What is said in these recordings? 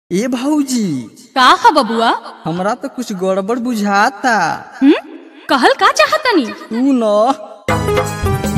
ए भौजी का ह बबुआ हमरा तो कुछ गड़बड़ बुझाता हम्म कहल का चाहतनी तू न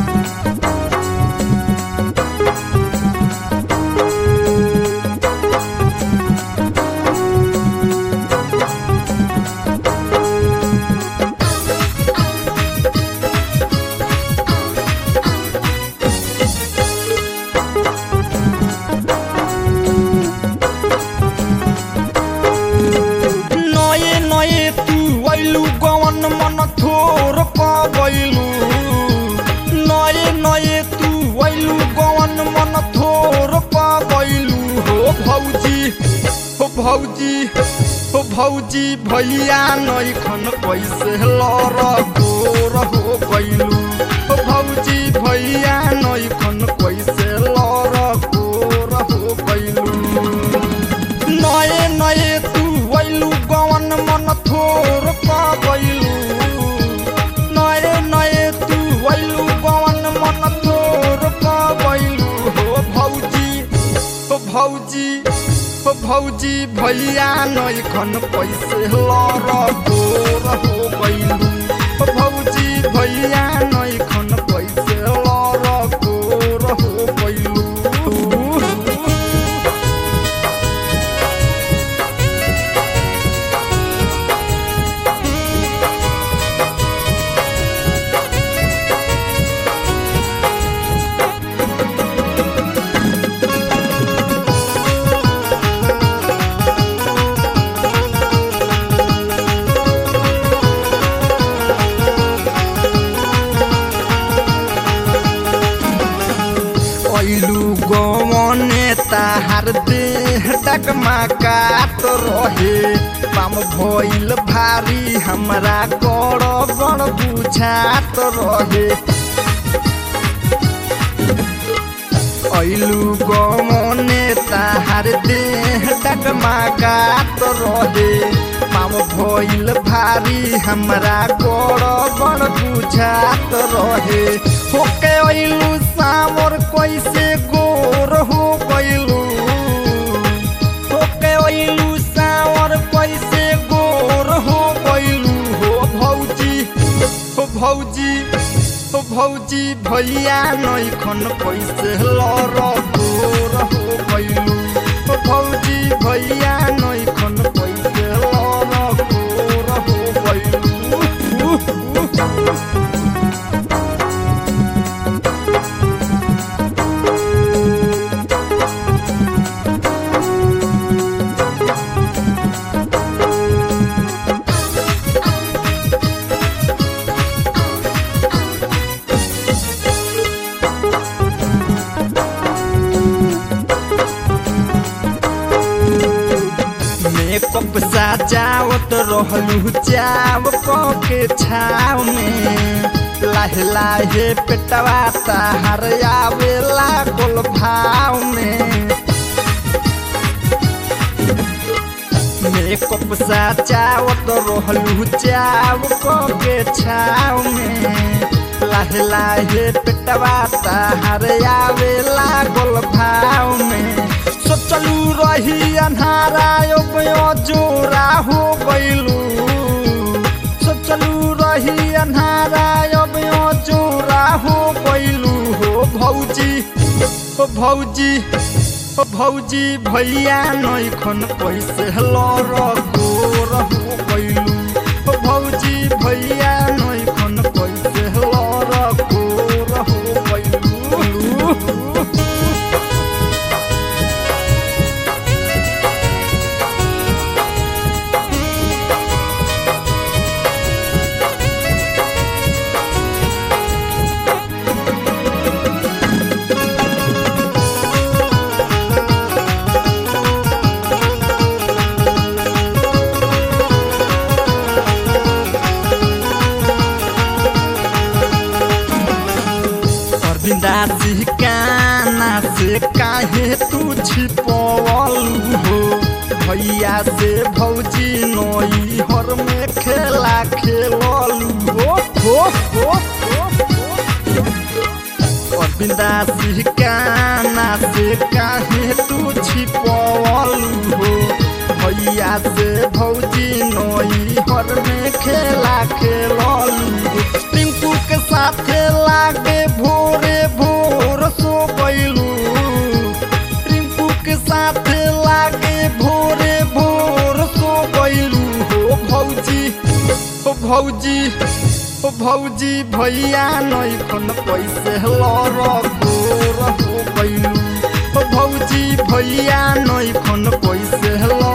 नये नये तू वैलू गवन मन थोर पवैलू नये नये तू वैलू गवन मन थोर पवैलू हो भौजी हो भौजी हो भौजी भैया नैखन कैसे लर गोर हो गैलू हो भौजी भैया नैखन कैसे लर गोर हो गैलू नये नये तू वैलू गवन मन थोर पावैलू नये नये तू वैलू गवन मन थोर पावैलू हो भौजी हो भौजी हो भौजी भैया नैखन पैसे लर गोर हो गैलू हो भौजी भैया नैखन पैसे लर गोर हो गैलू ऐलू गवने ताहार देह डगमा काट रहे पाम भइल भारी हमरा गड़ गड़ बुझात रहे ऐलू गवने ताहार देह डगमा काट रहे पाम भइल भारी हमरा गड़ गड़ बुझात रहे होके ऐलू सामर कैसे गोर हो गइलू होके ऐलू सावर कैसे गोर हो गइलू हो भौजी हो भौजी हो भौजी भैया नैखन कैसे लर गोर हो गइलू हो भौजी भैया नैखन कैसे लर गोर हो गइलू मेकअप सजावत रहलू चाव के छाव में लाहे लाहे पेटवा ताहर आवे लागल भाव में मेकअप सजावत रहलू चाव के छाव में लाहे लाहे पेटवा ताहर आवे लागल भाव में सोचलू रही अन्हारा जोरा हो गइलू सोचलू रही अन्हारा जोरा हो गइलू हो भौजी हो भौजी हो भौजी भैया नैखन पैसे लर गोर हो गइलू हो भौजी भैया नैखन पैसे लर गोर हो गइलू अरविंदासी काना से काहे तू छिपवलू हो भैया से भौजी नई हर में खेला खेललू हो हो हो अरविंदासी काना से काहे तू छिपवलू हो भौजी नई हर में खेला खेललू टिंकू के साथे लागे भोरे भोर सो गइलू टिंकू के साथे लागे भोरे भोर सो गइलू हो भौजी हो भौजी हो भौजी भैया नई खन पैसे लर गोर हो गइलू हो भौजी भैया नई खन पैसे लर